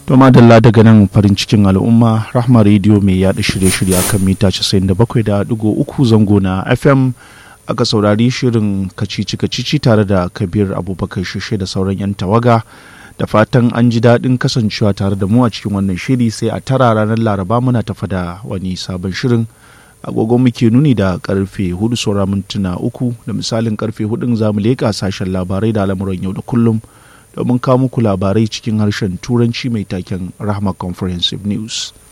To madalla daga nan farin cikin al'umma Rahma Radio mai yaɗa shirye-shirye akan mita 97.3 zango na FM aka saurari shirin kacici-kacici tare da Kabir Abubakar Shishe da sauran 'yan tawaga da fatan an ji daɗin kasancewa tare da mu a cikin wannan shiri sai a tara ranar Laraba muna tafa da wani sabon shirin agogo muke nuni da karfe hudu saura mintuna uku da misalin karfe hudun zamu leƙa sashen labarai da al'amuran yau da kullum domin kawo muku labarai cikin harshen turanci mai taken rahma comprehensive news